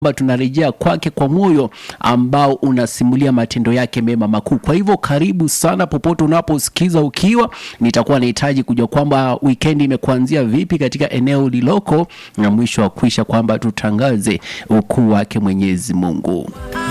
kwamba tunarejea kwake kwa moyo ambao unasimulia matendo yake mema makuu. Kwa hivyo karibu sana popote unaposikiza ukiwa, nitakuwa nahitaji kujua kwamba wikendi imekuanzia vipi katika eneo liloko, na mwisho wa kuisha kwamba tutangaze ukuu wake Mwenyezi Mungu.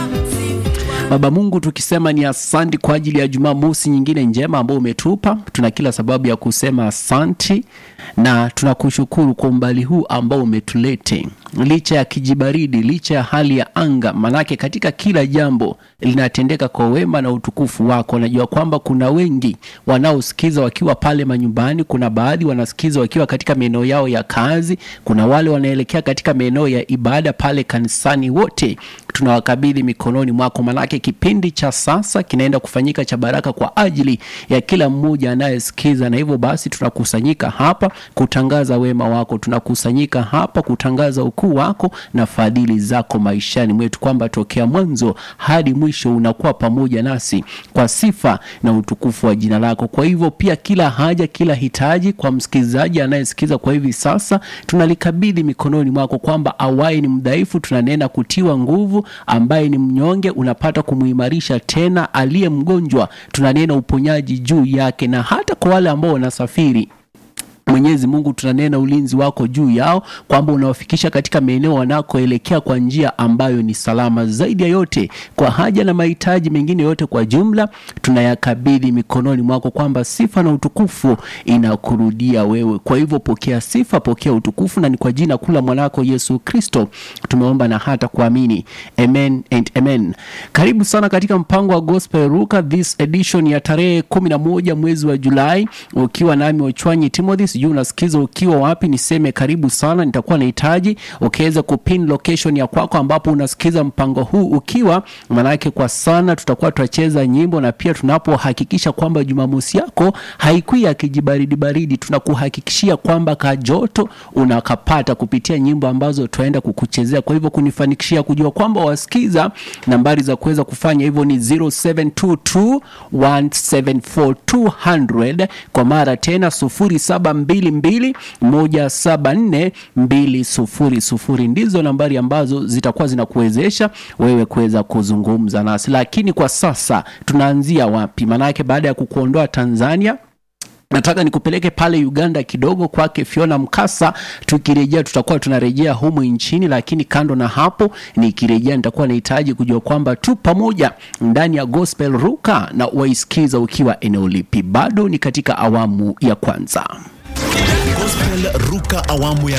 Baba Mungu, tukisema ni asanti kwa ajili ya Jumamosi nyingine njema ambayo umetupa. Tuna kila sababu ya kusema asanti na tunakushukuru kwa umbali huu ambao umetulete, licha ya kijibaridi, licha ya hali ya anga, manake katika kila jambo linatendeka kwa wema na utukufu wako. Najua kwamba kuna wengi wanaosikiza wakiwa pale manyumbani, kuna baadhi wanasikiza wakiwa katika maeneo yao ya kazi, kuna wale wanaelekea katika maeneo ya ibada pale kanisani. Wote tunawakabidhi mikononi mwako, manake kipindi cha sasa kinaenda kufanyika cha baraka kwa ajili ya kila mmoja anayesikiza, na hivyo basi tunakusanyika hapa kutangaza wema wako, tunakusanyika hapa kutangaza ukuu wako na fadhili zako maishani mwetu, kwamba tokea mwanzo hadi mwisho unakuwa pamoja nasi kwa sifa na utukufu wa jina lako. Kwa hivyo pia kila haja, kila hitaji kwa msikilizaji anayesikiza kwa hivi sasa tunalikabidhi mikononi mwako, kwamba awaye ni mdhaifu tunanena kutiwa nguvu, ambaye ni mnyonge unapata kumuimarisha tena, aliye mgonjwa tunanena uponyaji juu yake, na hata kwa wale ambao wanasafiri Mwenyezi Mungu tunanena ulinzi wako juu yao, kwamba unawafikisha katika maeneo wanakoelekea kwa njia ambayo ni salama. Zaidi ya yote, kwa haja na mahitaji mengine yote kwa jumla, tunayakabidhi mikononi mwako, kwamba sifa na utukufu inakurudia wewe. Kwa hivyo pokea sifa, pokea utukufu, na ni kwa jina kula mwanako Yesu Kristo tumeomba na hata kuamini, amen and amen. Karibu sana katika mpango wa Gospel Ruka this edition ya tarehe kumi na moja mwezi wa Julai, ukiwa nami Ochwanyi Timothy sijui unasikiza ukiwa wapi, niseme karibu sana. Nitakuwa nahitaji ukiweza kupin location ya kwako ambapo unasikiza mpango huu ukiwa, maanake kwa sana tutakuwa tunacheza nyimbo na pia tunapohakikisha kwamba Jumamosi yako haikui ya kijibaridi baridi, tunakuhakikishia kwamba kajoto unakapata kupitia nyimbo ambazo tutaenda kukuchezea. Kwa hivyo kunifanikishia kujua kwamba wasikiza, nambari za kuweza kufanya hivyo ni 0722 174 kwa mara tena 0722174200 ndizo nambari ambazo zitakuwa zinakuwezesha wewe kuweza kuzungumza nasi. Lakini kwa sasa tunaanzia wapi? Maanake baada ya kukuondoa Tanzania nataka nikupeleke pale Uganda kidogo kwake Fiona Mkasa. Tukirejea tutakuwa tunarejea humu nchini, lakini kando na hapo, nikirejea nitakuwa nahitaji kujua kwamba tu pamoja ndani ya Gospel Ruka na waisikiza ukiwa eneo lipi. Bado ni katika awamu ya kwanza. Gospel Ruka awamu ya